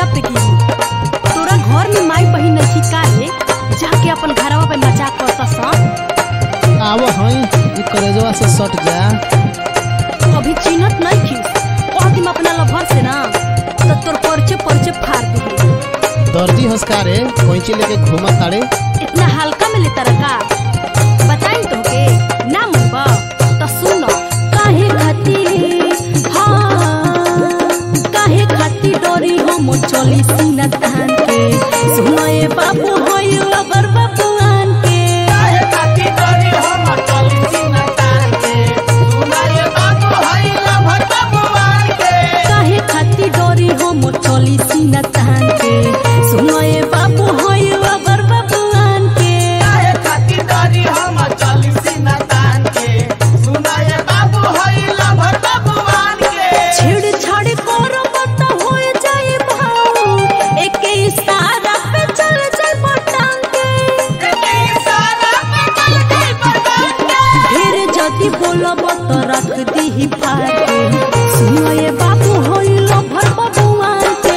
दुआरा पे गिरी तोरा घर में माई बहिन नहीं काहे जाके अपन घरवा पे नचा कर सन आवो हई ई करेजवा से सट जा अभी चिन्हत नहीं खीस कह दिम अपना लभर से ना तो तोर परचे परचे फाड़ दे दर्जी हंसकारे कोइची लेके घूमा ताड़े इतना हल्का में लेता रखा बताई तो के ना मुबा तो सुनो काहे खाती हाँ काहे खाती डोरी हम चली सीना तान के सुनो ये बाबू होई लबर बाबूआन के काहे खाती डोरी हम चली सीना तान के सुनो ये बाबू होई लबर बाबूआन के छेड़छाड़ करो मत होए जाए भाऊ एक इशारा पे चल जाए पटांग के ढेर जदी बोलब तो रख दी फाटे सुनो ये बाबू होइल भर बबुआन के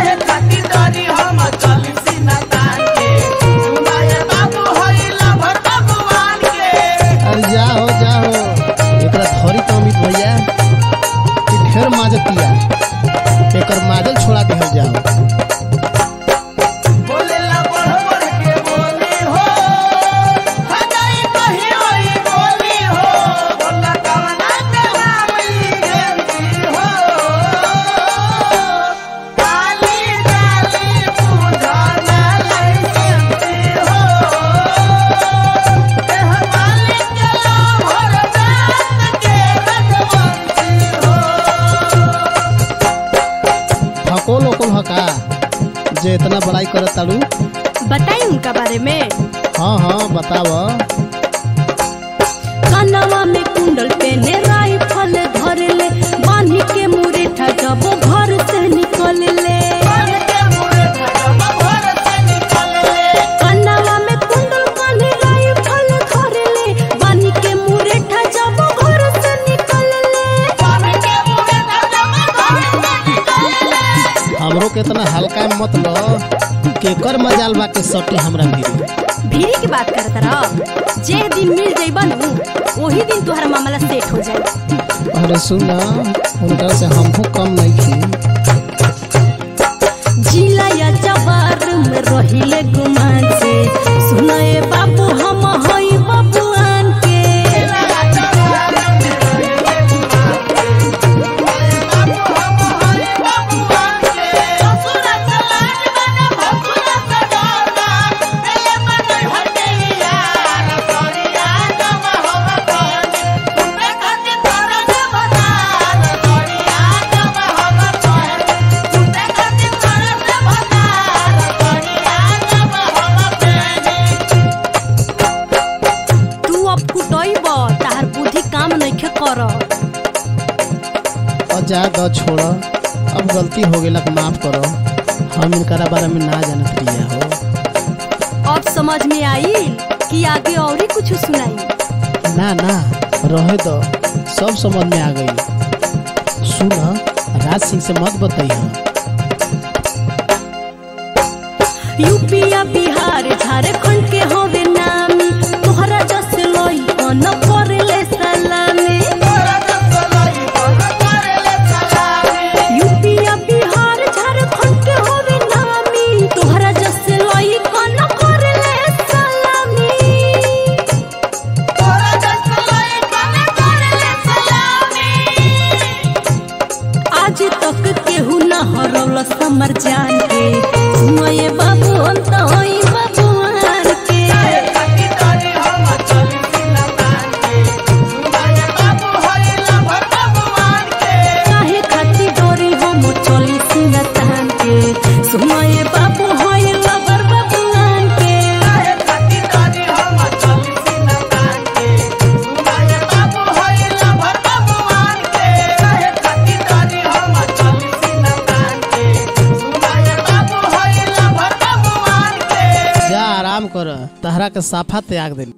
अरे जाओ जाओ एकरा धरी तो अमित भैया कि ढेर माजतिया एकर माजल छोड़ा देहल जाओ फकोल ओकोल हका जे इतना बड़ाई करत ताड़ू बताई उनका बारे में हाँ हाँ बताव कनवा में कुंडल पेने राइफल धर ले बांधी के मुरेठा जब घर से निकल ले कनवा में कुंडल बांधी राइफल धर ले बांधी के मुरेठा जब घर से निकल ले हमरो के इतना हल्का में मत लो केकर मजाल बा के सटे हमरा भीरी भीरी की बात करत रह जे दिन मिल जाइबा नु वही दिन तोहरा मामला सेट हो जाए अरे सुन उनका से हमहू कम नहीं थी जिला या जवार में रहिले गुमान से सुनाए बाबू हम हई बबुआन के तू अब कुटइब तार बुद्धि काम नइखे कर और जा दो छोड़ अब गलती हो गेला के माफ करो हम इनकरा बारे में ना जानत रहिया हो अब समझ में आई कि आगे और ही कुछ सुनाई ना ना रहे दो सब समझ में आ गई सुन राज सिंह से मत बताइए यूपिया बिहार झारखंड के होवे नामी तोहरा जस लोई न करेले सलामी यूपिया बिहार झारखंड के होवे नामी तोहरा जस लोई न करेले सलामी आज तक केहू न हरौल समर जान के सुनए बाबू अंत होई बबुआन के काहे खाती डोरी हम चली सीना तान के सुनए बाबू होई लबर बबुआन के जा आराम कर तहरा के साफा त्याग दिल